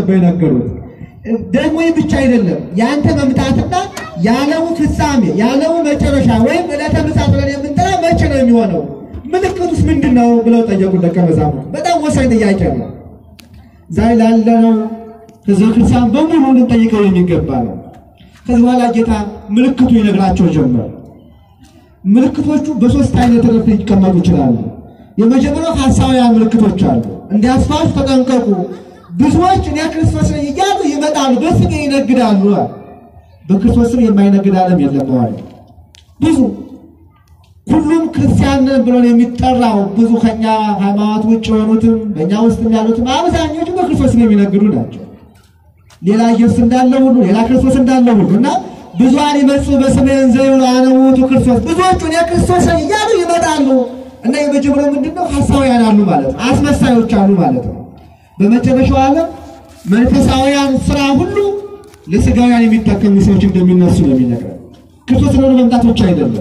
አስበው የነገሩት። ደግሞ ይህ ብቻ አይደለም። የአንተ መምጣትና የዓለሙ ፍጻሜ የዓለሙ መጨረሻ ወይም ዕለተ ምጽአት ብለን የምንጠራ መቼ ነው የሚሆነው? ምልክቱስ ምንድን ነው ብለው ጠየቁት ደቀ መዛሙርት። በጣም ወሳኝ ጥያቄ ነው። ዛሬ ላለነው ሕዝበ ክርስቲያን በሙሉ ልንጠይቀው የሚገባ ነው። ከዚህ በኋላ ጌታ ምልክቱ ይነግራቸው ጀመር። ምልክቶቹ በሶስት አይነት ረድፍ ሊቀመጡ ይችላሉ። የመጀመሪያው ሐሳውያን ምልክቶች አሉ። እንዲያስፋችሁ ተጠንቀቁ፣ ብዙዎች እኔ ክርስቶስ ነኝ እያሉ ይመጣሉ፣ በስሜ ይነግዳሉ። በክርስቶስ ስም የማይነግድ ዓለም የለም ማለት ብዙ ሁሉም ክርስቲያን ነን ብሎ ነው የሚጠራው። ብዙ ከኛ ሃይማኖት ውጭ የሆኑትም በእኛ ውስጥም ያሉትም አብዛኞቹ በክርስቶስ ስም የሚነግዱ ናቸው። ሌላ ኢየሱስ እንዳለ ሁሉ ሌላ ክርስቶስ እንዳለ ሁሉ እና ብዙኃን ይመጹ በስሜ እንዘ ይብሉ አነ ውእቱ ክርስቶስ፣ ብዙዎቹ እኔ ክርስቶስ ነኝ እያሉ ይመጣሉ። እና የመጀመሪያው ምንድን ነው? ሐሳውያን አሉ ማለት ነው። አስመሳዮች አሉ ማለት ነው። በመጨረሻው ዓለም መንፈሳውያን ስራ ሁሉ ለስጋውያን የሚጠቀሙ ሰዎች እንደሚነሱ ነው የሚነግረን። ክርስቶስ ለሆነ መምጣት ብቻ አይደለም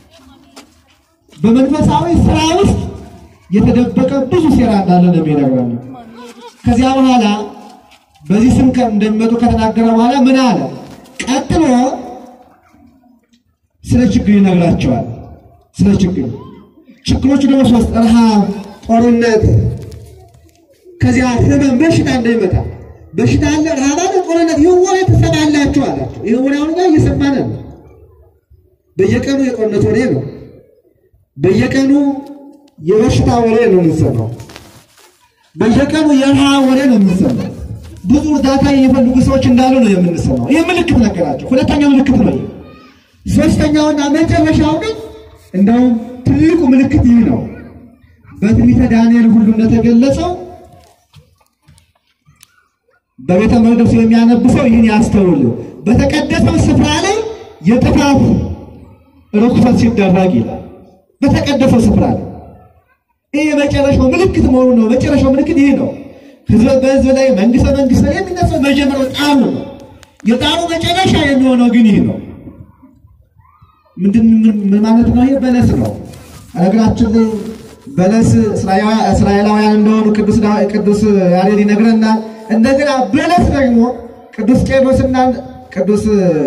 በመንፈሳዊ ስራ ውስጥ የተደበቀ ብዙ ሴራ እንዳለ ነው የሚነግረን። ከዚያ በኋላ በዚህ ስም ከ- እንደሚመጡ ከተናገረ በኋላ ምን አለ? ቀጥሎ ስለ ችግር ይነግራቸዋል። ስለ ችግር ችግሮቹ ደግሞ ሶስት፣ ረሃብ፣ ጦርነት፣ ከዚያ ህመም፣ በሽታ እንደሚመጣ በሽታ አለ፣ ረሃብ አለ፣ ጦርነት። ይህ ወሬ ትሰማላችሁ አላቸው። ይህ ወሬ አሁን ጋር እየሰማን ነው። በየቀኑ የጦርነት ወሬ ነው። በየቀኑ የበሽታ ወሬ ነው የምንሰማው። በየቀኑ የረሃብ ወሬ ነው የምንሰማው። ብዙ እርዳታ የሚፈልጉ ሰዎች እንዳሉ ነው የምንሰማው። ይህ ምልክት ነገራቸው። ሁለተኛው ምልክት ነው። ይህ ሶስተኛውና መጨረሻው ግን እንደውም ትልቁ ምልክት ይህ ነው። በትንቢተ ዳንኤል ሁሉ እንደተገለጸው በቤተ መቅደሱ የሚያነብ ሰው ይህን ያስተውል። በተቀደሰው ስፍራ ላይ የጥፋት ርኩሰት ሲደረግ ይላል። በተቀደሰው ስፍራ ላይ ይህ የመጨረሻው ምልክት መሆኑ ነው። መጨረሻው ምልክት ይህ ነው። ህዝበ በህዝብ ላይ መንግስተ መንግስት ላይ የሚነሳው መጀመሪያው ጣሩ ነው። የጣሩ መጨረሻ የሚሆነው ግን ይህ ነው። ምንድን ምን ምን ማለት ነው? ይህ በለስ ነው። ነገራችን ላይ በለስ እስራኤላውያን እስራኤላውያን እንደሆኑ ቅዱስ ዳ- ቅዱስ ያሬድ ይነግረናል። እንደገና በለስ ደግሞ ቅዱስ ቄርሎስና ቅዱስ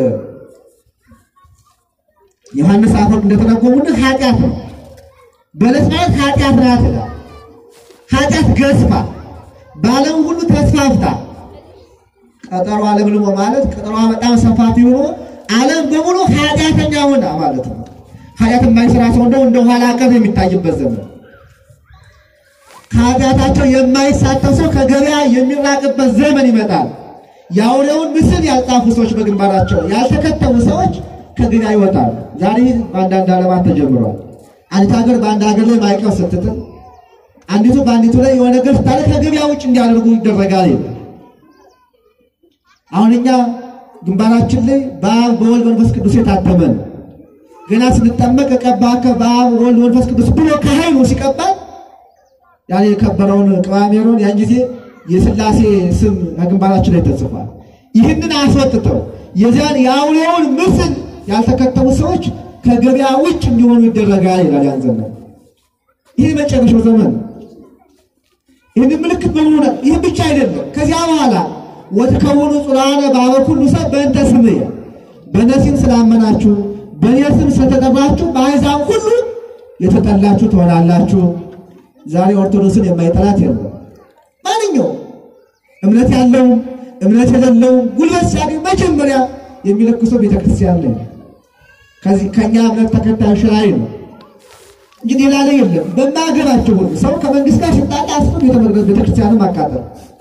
ዮሐንስ አፈወርቅ እንደተረጎሙልን ኃጢአት ነው። በለስ ማለት ኃጢአት ናት ይላል። ኃጢአት ገዝፋ በዓለም ሁሉ ተስፋፍታ ቀጠሮ አለምልሞ ማለት ቀጠሯ በጣም ሰፋፊ ሆኖ ዓለም በሙሉ ኃጢአተኛ ሆና ማለት ነው። ኃጢአት የማይሰራ ሰው እንደው እንደ ኋላ ቀር የሚታይበት ዘመን ከኃጢአታቸው የማይሳተፍ ሰው ከገበያ የሚራቅበት ዘመን ይመጣል። የአውሬውን ምስል ያልጻፉ ሰዎች በግንባራቸው ያልተከተቡ ሰዎች ከገበያ ይወጣሉ። ዛሬ በአንዳንድ ዓለማት ተጀምሯል። አንዲት ሀገር በአንድ ሀገር ላይ ማዕቀብ ስትጥል፣ አንዲቱ በአንዲቱ ላይ የሆነ ነገር ስታለ ከገበያ ውጭ እንዲያደርጉ ይደረጋል ይላል። አሁን እኛ ግንባራችን ላይ በአብ በወልድ መንፈስ ቅዱስ የታተመ ነው። ገና ስንጠመቅ ቀባከ በአብ ወልድ መንፈስ ቅዱስ ብሎ ከኃይሉ ሲቀባል ያን የከበረውን ቅባሜሮን ያን ጊዜ የሥላሴ ስም ከግንባራችን ላይ ተጽፏል። ይህንን አስወጥተው የዚያን የአውሬውን ምስል ያልተከተሉ ሰዎች ከገበያ ውጭ እንዲሆኑ ይደረጋል ይላል ያን ዘመን። ይህ መጨረሻው ዘመን ነው። ይህንን ምልክት በሙሉ ነው። ይህ ብቻ አይደለም። ከዚያ በኋላ ወትከውኑ ጽኑዓነ በኀበ ኩሉ ሰብ በእንተ ስምየ፣ በእኔ ስም ስላመናችሁ በእኔ ስም ስለተጠራችሁ በአሕዛብ ሁሉ የተጠላችሁ ትሆናላችሁ። ዛሬ ኦርቶዶክስን የማይጠላት የለም። ማንኛውም እምነት ያለው እምነት የሌለው ጉልበት ሲያገኝ መጀመሪያ የሚለክሰው ቤተክርስቲያን ላይ ነው። ከዚህ ከኛ እምነት ተከታዮች ላይ ነው እንጂ ሌላ ላይ የለም። በማገባቸው ሁሉ ሰው ከመንግስት ጋር ሲጣላ አስቶ ቤተመቅደስ ቤተክርስቲያንን ማቃጠል፣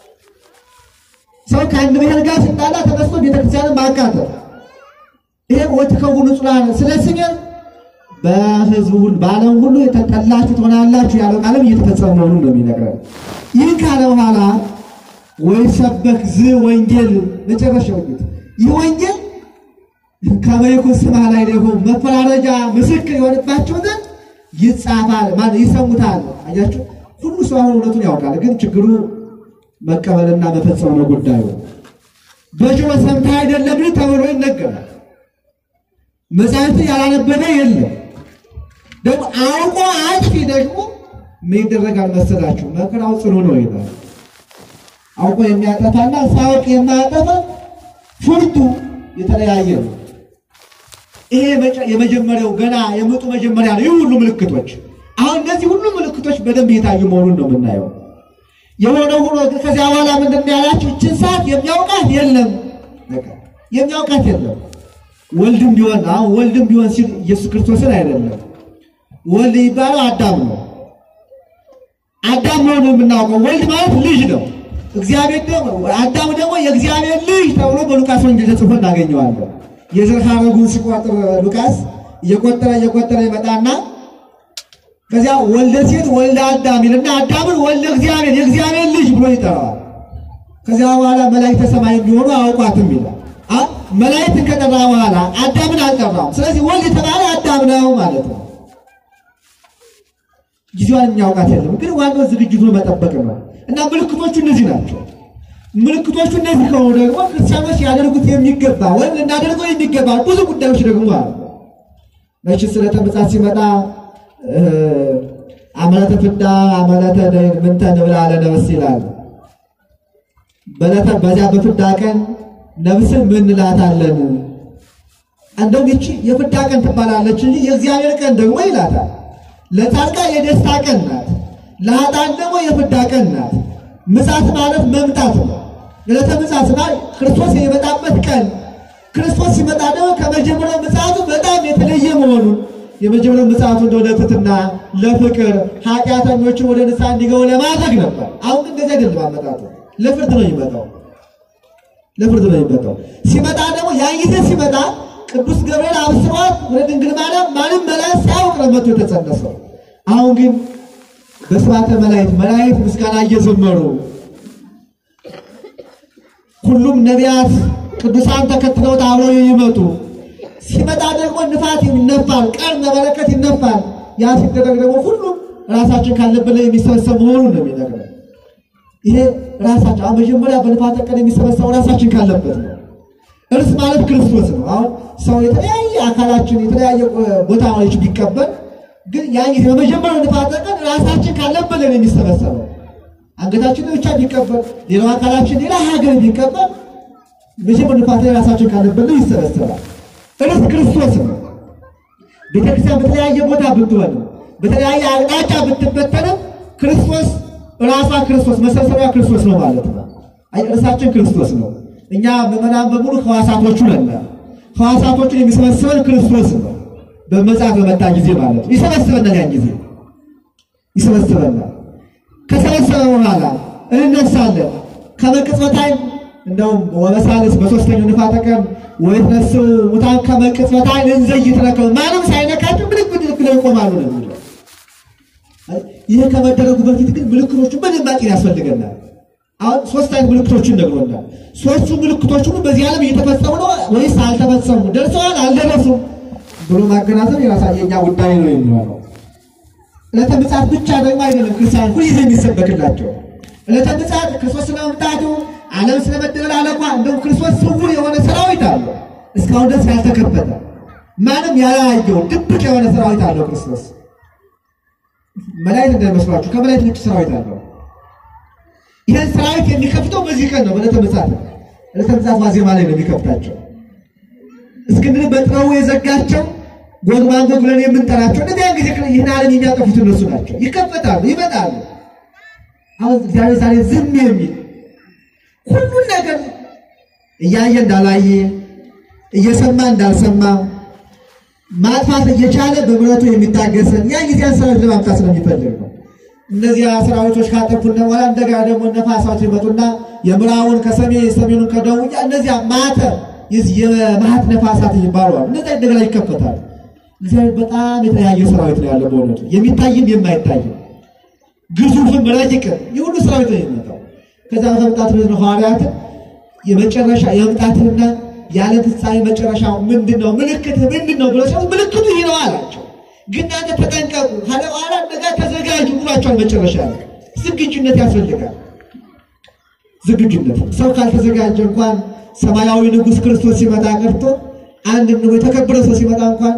ሰው ከአንድ ብሔር ጋር ሲጣላ ተነስቶ ቤተክርስቲያንን ማቃጠል። ይሄ ወትከውኑ ጽኑዓነ ስለ ስሜ በህዝቡ ሁሉ በዓለም ሁሉ የተጠላችሁ ትሆናላችሁ ያለው ቃልም እየተፈጸመ መሆኑን ነው የሚነግረን። ይህ ካለ በኋላ ወይ ሰበክ ዝ ወንጌል መጨረሻው ጌት ይህ ወንጌል ከመይኩ ስማ ላይ ደግሞ መፈራረጃ ምስክር የሆንባቸው ዘንድ ይጻፋል ማለት ይሰሙታል። አያችሁ ሁሉ ሰው አሁን እውነቱን ያውቃል፣ ግን ችግሩ መቀበልና መፈጸም ነው ጉዳዩ። በጆሮ ሰምተህ አይደለም ተብሎ ይነገራል። መጽሐፍት ያላነበበ የለም። ደግሞ አውቆ አጥፊ ደግሞ ምን ይደረጋል መሰላችሁ? መከራው ጽኑ ነው ይላል። አውቆ የሚያጠፋና ሳያውቅ የማያጠፋ ፍርዱ የተለያየ ነው። ይሄ መጨ- የመጀመሪያው ገና የምጡ መጀመሪያ ነው። ይህ ሁሉ ምልክቶች አሁን እነዚህ ሁሉ ምልክቶች በደንብ እየታዩ መሆኑን ነው የምናየው። የሆነ ሆኖ ግን ከዚያ በኋላ ምንድን ነው ያላቸው? ይህችን ሰዓት የሚያውቃት የለም፣ በቃ የሚያውቃት የለም። ወልድም ቢሆን አሁን ወልድም ቢሆን ሲል ኢየሱስ ክርስቶስን አይደለም። ወልድ የሚባለው አዳም ነው። አዳም መሆኑን የምናውቀው ወልድ ማለት ልጅ ነው። እግዚአብሔር ደግሞ አዳም ደግሞ የእግዚአብሔር ልጅ ተብሎ በሉቃስ ወንጌል ተጽፎ እናገኘዋለን። የዘር ሐረጉን ሲቆጥር ሉቃስ እየቆጠረ እየቆጠረ ይመጣና ከዚያ ወልደ ሴት ወልደ አዳም ይልና አዳምን ወልደ እግዚአብሔር የእግዚአብሔር ልጅ ብሎ ይጠራዋል። ከዚያ በኋላ መላእክተ ሰማይ ቢሆኑ አያውቋትም ይላል። አ መላእክትን ከጠራ በኋላ አዳምን አልጠራም። ስለዚህ ወልድ የተባለ አዳም ነው ማለት ነው። ጊዜዋን የሚያውቃት የለም። ግን ዋናው ዝግጅቱ መጠበቅ ነው እና ምልክቶቹ እነዚህ ናቸው። ምልክቶቹ እነዚህ ከሆኑ ደግሞ ክርስቲያኖች ያደርጉት የሚገባ ወይም ልናደርገው የሚገባ ብዙ ጉዳዮች ደግሞ አሉ። መቼስ ዕለተ ምጽአት ሲመጣ እ አመለተ ፍዳ አመለተ ደይን ምንተ ንብል አለ ነፍስ ይላል። በዕለተ በዚያ በፍዳ ቀን ነፍስን ምን እንላታለን? እንደውም ይቺ የፍዳ ቀን ትባላለች እንጂ የእግዚአብሔር ቀን ደግሞ ይላታል። ለጻድቃን የደስታ ቀን ናት፣ ለኃጥአን ደግሞ የፍዳ ቀን ናት። ምጽአት ማለት መምጣት ነው። ዕለተ ምጽአት ማለት ክርስቶስ የሚመጣበት ቀን። ክርስቶስ ሲመጣ ደግሞ ከመጀመሪያው ምጽአቱ በጣም የተለየ መሆኑን የመጀመሪያው ምጽአቱ እንደ ወደ ትሕትና፣ ለፍቅር ኃጢአተኞችን ወደ ንስሐ እንዲገቡ ለማድረግ ነበር። አሁን ግን እንደዚህ አይደለም አመጣጡ፣ ለፍርድ ነው የሚመጣው ለፍርድ ነው የሚመጣው። ሲመጣ ደግሞ ያን ጊዜ ሲመጣ ቅዱስ ገብርኤል አብስሯት ወደ ድንግል ማርያም ማንም መላእክት ሳያውቅ ነው መጥቶ የተጸነሰው። አሁን ግን በስባተ መላእክት መላእክት ምስጋና እየዘመሩ ሁሉም ነቢያት ቅዱሳን ተከትለውት አብረው ይመጡ። ሲመጣ ደግሞ ንፋት ይነፋል፣ ቀን መለከት ይነፋል። ያ ሲደረግ ደግሞ ሁሉም ራሳችን ካለበት ላይ የሚሰበሰብ መሆኑን ነው የሚነግረን። ይሄ ራሳችን አሁን መጀመሪያ በንፋተ ቀን የሚሰበሰበው ራሳችን ካለበት ነው። እርስ ማለት ክርስቶስ ነው። አሁን ሰው የተለያየ አካላችን የተለያየ ቦታዎች ቢቀበል ግን ያን ጊዜ በመጀመሪያው ንፋተ ቀን ራሳችን ካለበት ላይ ነው የሚሰበሰበው። አንገታችን ብቻ ቢቀበል፣ ሌላው አካላችን ሌላ ሀገር ቢቀበል መጀመሪያው ንፋተ ላይ ራሳችን ካለበት ላይ ይሰበሰባል። እርስ ክርስቶስ ነው። ቤተክርስቲያን በተለያየ ቦታ ብትሆንም በተለያየ አቅጣጫ ብትበተንም ክርስቶስ ራሷ ክርስቶስ መሰብሰቢያ ክርስቶስ ነው ማለት ነው። አይ እርሳችን ክርስቶስ ነው። እኛ ምዕመናን በሙሉ ሕዋሳቶቹ ነን። ሕዋሳቶቹን የሚሰበስበን ክርስቶስ ነው። በመጽአት በመጣ ጊዜ ማለት ነው። ይሰበስበናል። ያን ጊዜ ይሰበስበናል። ከሰበሰበ በኋላ እንነሳለን። ከመቅጽበት ዓይን እንደውም ወበሳልስ በሶስተኛው ንፋተ ቀን ወይትነሱ ሙታን ከመቅጽበት ዓይን እንዘይትረከቡ ማንም ሳይነካቸው ምልክ ምልክ ላይ ይቆማሉ ነው የሚለው። ይህ ከመደረጉ በፊት ግን ምልክቶቹን በደንብ ማጤን ያስፈልገናል። አሁን ሶስት አይነት ምልክቶችን ነግሮናል። ሶስቱ ምልክቶች ሁሉ በዚህ ዓለም እየተፈጸሙ ነው ወይስ አልተፈጸሙ፣ ደርሰዋል አልደረሱም ብሎ ማገናዘብ የራሳ የኛ ጉዳይ ነው የሚሆነው። ዕለተ ምጽአት ብቻ ደግሞ አይደለም ክርስቲያን ሁልጊዜ የሚሰበክላቸው ዕለተ ምጽአት ክርስቶስ ስለመምጣቱ ዓለም ስለመደበላለቋ እንደውም ክርስቶስ ስውር የሆነ ሰራዊት አለው እስካሁን ድረስ ያልተከፈተ ማንም ያላየው ድብቅ የሆነ ሰራዊት አለው ክርስቶስ። መላእክት እንዳይመስሏችሁ ከመላእክት ውጭ ሰራዊት አለው። ይህን ሰራዊት የሚከፍተው በዚህ ቀን ነው፣ በዕለተ ምጽአት ነው። ዕለተ ምጽአት ዋዜማ ላይ ነው የሚከፍታቸው። እስክንድር በጥበቡ የዘጋቸው ጎግ ማንጎግ ብለን የምንጠራቸው እነዚያን ጊዜ ይህን ዓለም የሚያጠፉት እነሱ ናቸው። ይከፈታሉ፣ ይመጣሉ። አሁን እግዚአብሔር ዛሬ ዝም የሚል ሁሉን ነገር እያየ እንዳላየ እየሰማ እንዳልሰማ ማጥፋት እየቻለ በምሕረቱ የሚታገሰን ያ ጊዜያን ሰራዊት ለማምጣት ስለሚፈልግ ነው። እነዚያ ሰራዊቶች ካጠፉና በኋላ እንደገና ደግሞ ነፋሳት ይመጡና የምዕራቡን ከሰሜን የሰሜኑን ከደቡብ ያ እነዚያ ማተ የማህት ነፋሳት ይባለዋል። እነዚያ እንደገና ይከፈታል። እግዚአብሔር በጣም የተለያየ ሰራዊት ነው ያለው በእውነቱ የሚታይም የማይታይም ግዙፍም ረቂቅም የሁሉ ሰራዊት ነው የሚመጣው። ከዛ በመምጣት ነው ሐዋርያትን የመጨረሻ የመምጣትና ያለ ፍጻሜ መጨረሻው ምንድን ነው? ምልክት ምንድን ነው ብሎ ሲሉ ምልክቱ ይህ ነው አላቸው። ግን እናንተ ተጠንቀቁ ካለ በኋላ እንደጋ ተዘጋጁ ብሏቸዋል። መጨረሻ ላይ ዝግጁነት ያስፈልጋል። ዝግጁነት ሰው ካልተዘጋጀ እንኳን ሰማያዊ ንጉሥ ክርስቶስ ሲመጣ ቀርቶ አንድ ንጉ የተከበረ ሰው ሲመጣ እንኳን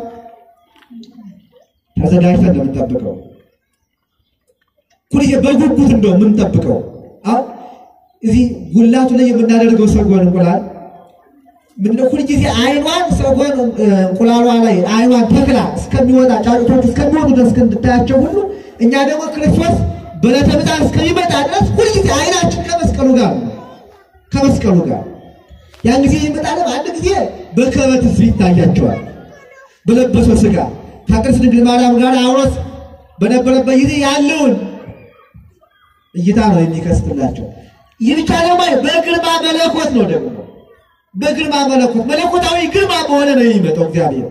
ተዘጋጅተን ነው የምንጠብቀው። ሁልጊዜ በጉጉት እንደው የምንጠብቀው። አሁን እዚህ ጉላቱ ላይ የምናደርገው ሰጎን እንቁላል ምንድነው? ሁልጊዜ አይኗን ሰጎን እንቁላሏ ላይ አይኗን ተክላ እስከሚወጣ ጫጩቶች እስከሚወጡ ድረስ እንድታያቸው ሁሉ እኛ ደግሞ ክርስቶስ በዕለተ ምጽአት እስከሚመጣ ድረስ ሁልጊዜ አይናችን ከመስቀሉ ጋር ነው። ከመስቀሉ ጋር ያን ጊዜ ይመጣል። አንድ ጊዜ በከበት ሕዝብ ይታያቸዋል። በለበሰው ሥጋ ከቅድስት ድንግል ማርያም ጋር አውሮስ በነበረበት ጊዜ ያለውን እይታ ነው የሚከስትላቸው። ይህ ብቻ ደግሞ በግርማ መለኮት ነው ደግሞ በግርማ መለኮት መለኮታዊ ግርማ በሆነ ነው የሚመጣው እግዚአብሔር።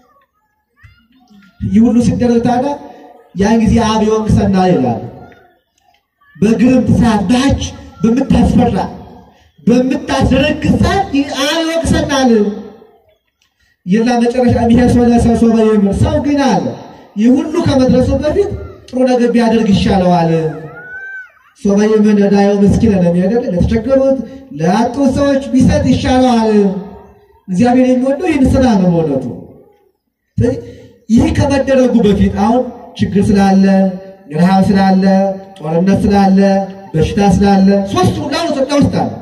ይህ ሁሉ ሲደረግ ታዲያ ያን ጊዜ አብ ይወቅሰናል ይላል። በግርምት ሰዓት ባች በምታስፈራ በምታስደነግጥ ሰዓት አብ ይወቅሰናል። የላ መጨረሻ የሚሄድ ሰው ለሰው ሰው በይምር ሰው ግን አለ ይህ ሁሉ ከመድረሱ በፊት ጥሩ ነገር ቢያደርግ ይሻለዋል። ሶበይ ምን ዳየው ምስኪን ነው የሚያደርግ ለተቸገሩት ለአጡ ሰዎች ቢሰጥ ይሻለዋል። እግዚአብሔር የሚወደው ይህን ስራ ነው በእውነቱ። ስለዚህ ይህ ከመደረጉ በፊት አሁን ችግር ስላለ፣ ረሃብ ስላለ፣ ጦርነት ስላለ፣ በሽታ ስላለ ሶስቱ ሁሉ ኢትዮጵያ ውስጥ አለ።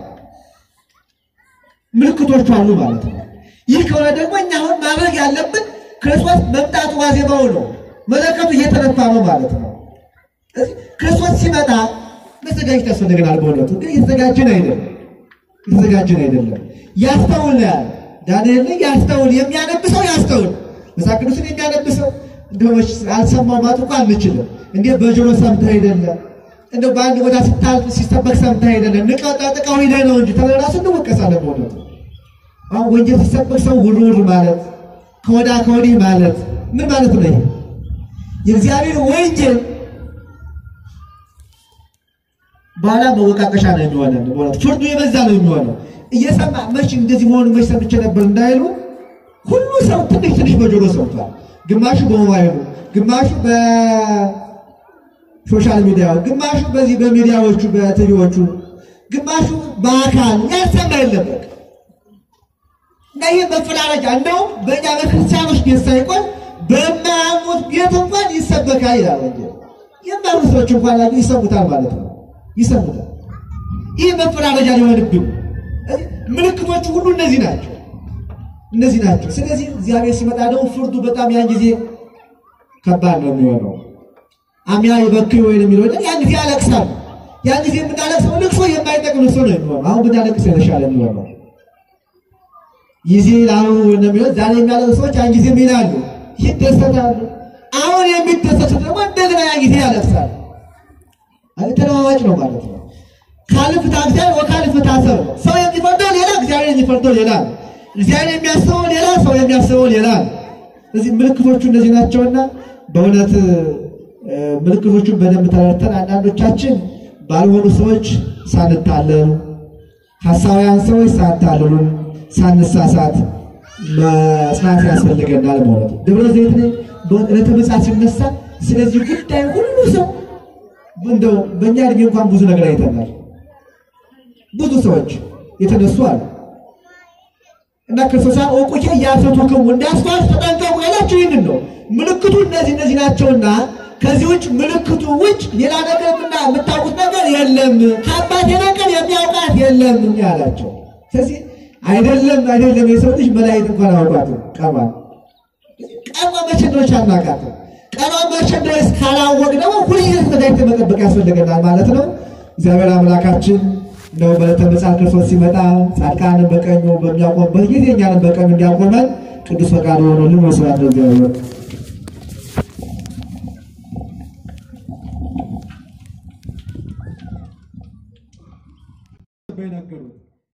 ምልክቶቹ አሉ ማለት ነው። ይህ ከሆነ ደግሞ እኛ አሁን ማድረግ ያለብን ክርስቶስ መምጣቱ ዋዜማው ነው። መለከቱ እየተነፋ ነው ማለት ነው። ስለዚህ ክርስቶስ ሲመጣ መዘጋጀት ያስፈልገናል። በእውነቱ ግን የተዘጋጀን አይደለም፣ የተዘጋጀን አይደለም። ያስተውል ነው ያለ ዳንኤል ላይ ያስተውል፣ የሚያነብሰው ያስተውል። መጽሐፍ ቅዱስን የሚያነብሰው እንደሆነች አልሰማው ማለት እንኳ አንችልም። እንዴ በጆሮ ሰምተህ አይደለም እንደ በአንድ ቦታ ስታልፍ ሲሰበክ ሰምተህ አይደለም። ንቀው ጠጥቀው ሂደህ ነው እንጂ ተለራሱ እንወቀሳለን። በእውነቱ አሁን ወንጌል ሲሰበክ ሰው ውር ውር ማለት ከወዳ ከወዲህ ማለት ምን ማለት ነው? ይሄ የእግዚአብሔር ወንጌል በኋላ መወቃቀሻ ነው የሚሆነን። በእውነቱ ፍርዱ የበዛ ነው የሚሆነው። እየሰማ መች እንደዚህ መሆኑ መች ሰምቼ ነበር እንዳይሉ ሁሉ ሰው ትንሽ ትንሽ በጆሮ ሰምቷል። ግማሹ በሞባይሉ፣ ግማሹ በሶሻል ሚዲያው፣ ግማሹ በዚህ በሚዲያዎቹ በቲቪዎቹ፣ ግማሹ በአካል ያልሰማ የለበት እና ይህ መፈላለጃ እንደውም በእኛ በክርስቲያኖች ቤት ሳይቆን በማያምኑት ቤት እንኳን ይሰበካል ይላል ወንጌል። የማያምኑ ሰዎች እንኳን ያሉ ይሰሙታል ማለት ነው ይሰሙታል። ይህ መፈላለጃ ሊሆንብን ምልክቶቹ ሁሉ እነዚህ ናቸው እነዚህ ናቸው። ስለዚህ እግዚአብሔር ሲመጣ ደግሞ ፍርዱ በጣም ያን ጊዜ ከባድ ነው የሚሆነው። አሚያ ይበክዩ ወይ የሚለው ያን ጊዜ ያለቅሳል። ያን ጊዜ የምናለቅሰው ልቅሶ የማይጠቅም ልቅሶ ነው የሚሆነው። አሁን ብናለቅስ የተሻለ የሚሆነው ጊዜ ላሉ እንደሚለው ዛሬ የሚያለቅሱ ሰዎች ያን ጊዜ ይላሉ ይደሰታሉ። አሁን የሚደሰቱት ደግሞ እንደገና ያን ጊዜ ያለቅሳል። ተለዋዋጭ ነው ማለት ነው። ካልፍታ እግዚአብሔር ወካልፍታ ሰብ ሰው የሚፈርደው ሌላ፣ እግዚአብሔር የሚፈርደው ሌላ ነው። እግዚአብሔር የሚያስበው ሌላ፣ ሰው የሚያስበው ሌላ ነው። እዚህ ምልክቶቹ እነዚህ ናቸውና በእውነት ምልክቶቹን በደንብ ተረድተን አንዳንዶቻችን ባልሆኑ ሰዎች ሳንታለሉ፣ ሐሳውያን ሰዎች ሳንታለሉ፣ ሳንሳሳት መጽናት ያስፈልገናል ማለት ነው። ደብረ ዘይት ላይ ዕለተ ምጽአት ሲነሳ ስለዚህ ጉዳይ ሁሉ ሰው እንደው በእኛ እድሜ እንኳን ብዙ ነገር አይተናል። ብዙ ሰዎች የተነሱ አሉ እና ክርስቶስ እውቁቼ እያሰቱክሙ እንዳስተዋል ተጠንቀቁ ያላቸው ይህንን ነው። ምልክቱ እነዚህ እነዚህ ናቸውና ከዚህ ውጭ ምልክቱ ውጭ ሌላ ነገር ምና የምታውቁት ነገር የለም፣ ከአባቴ በቀር የሚያውቃት የለም ያላቸው። ስለዚህ አይደለም አይደለም የሰው ልጅ መላእክት እንኳን አውቋትም ቀኗን ቀኗ መቼ እንደሆነች አናውቃትም። ቀኗን መቼ እንደሆነች ካላወቅ ደግሞ ሁልጊዜ ተዘጋጅተን መጠበቅ ያስፈልገናል ማለት ነው። እግዚአብሔር አምላካችን ነው በዕለተ ምጽአት ክርስቶስ ሲመጣ ጻድቃንን በቀኙ በሚያቆምበት ጊዜ እኛንም በቀኙ እንዲያቆመን ቅዱስ ፈቃዱ ሆኖልን ወስብሐት ለእግዚአብሔር። በነገሩት